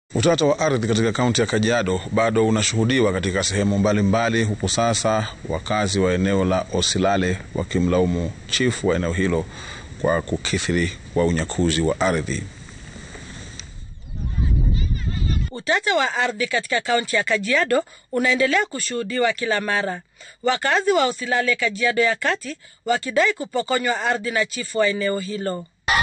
Utata wa ardhi katika kaunti ya Kajiado bado unashuhudiwa katika sehemu mbalimbali, huku sasa wakazi wa eneo la Osilale wakimlaumu chifu wa eneo hilo kwa kukithiri kwa unyakuzi wa ardhi. Utata wa ardhi katika kaunti ya Kajiado unaendelea kushuhudiwa kila mara, wakazi wa Osilale, Kajiado ya kati, wakidai kupokonywa ardhi na chifu wa eneo hilo.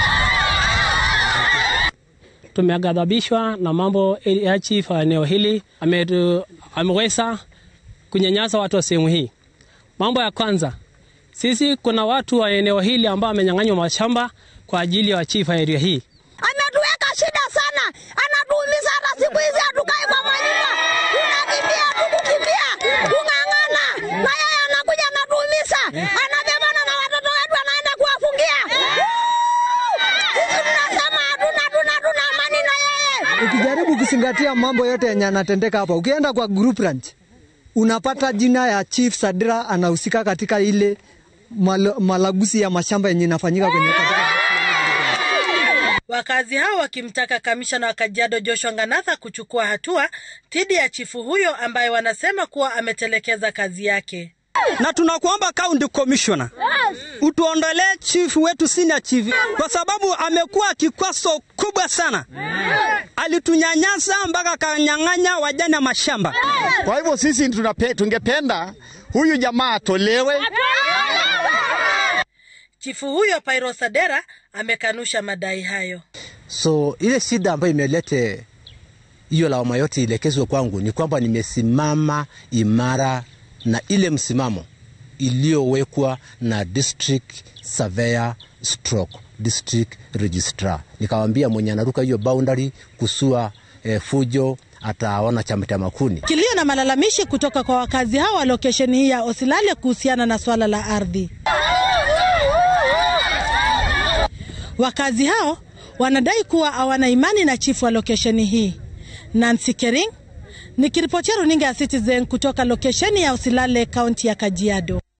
Tumeghadhabishwa na mambo ya chief wa eneo hili ameweza kunyanyasa watu wa sehemu hii. Mambo ya kwanza, sisi kuna watu wa eneo hili ambao wamenyang'anywa mashamba kwa ajili ya chief wa area hii. Ametuweka shida sana, anatuumiza. Hata siku hizi hatukai kwa manyumba, tunakimbia tukukimbia, kung'ang'ana, na yeye anakuja anatuumiza, anabebana na watoto wetu, anaenda kuwafungia. Sisi tunasema hatuna tuna tuna amani na yeye. Ukijaribu kuzingatia mambo yote yenye anatendeka hapa, ukienda kwa group ranch unapata jina ya Chief Sadira anahusika katika ile mal malaguzi ya mashamba yenye inafanyika kwenye katika Wakazi hao wakimtaka kamishna wa Kajiado Joshua Nganatha kuchukua hatua dhidi ya chifu huyo ambaye wanasema kuwa ametelekeza kazi yake. na tunakuomba county commissioner utuondolee chief wetu senior chief, kwa sababu amekuwa kikwaso kubwa sana. Alitunyanyasa mpaka akanyang'anya wajane mashamba. Kwa hivyo sisi tunape, tungependa huyu jamaa atolewe. Chifu huyo Pairo Sadera amekanusha madai hayo. So ile shida ambayo imelete hiyo lawama yote ielekezwe kwangu ni kwamba nimesimama imara na ile msimamo iliyowekwa na district surveyor stroke district registrar. Nikawambia mwenye anaruka hiyo boundary kusua eh, fujo ataona chama cha makuni. Kilio na malalamishi kutoka kwa wakazi hao wa lokesheni hii ya Osilale kuhusiana na swala la ardhi. Wakazi hao wanadai kuwa hawana imani na chifu wa lokesheni hii. Nancy Kering nikiripotia runinga ya Citizen kutoka lokesheni ya Osilale, kaunti ya Kajiado.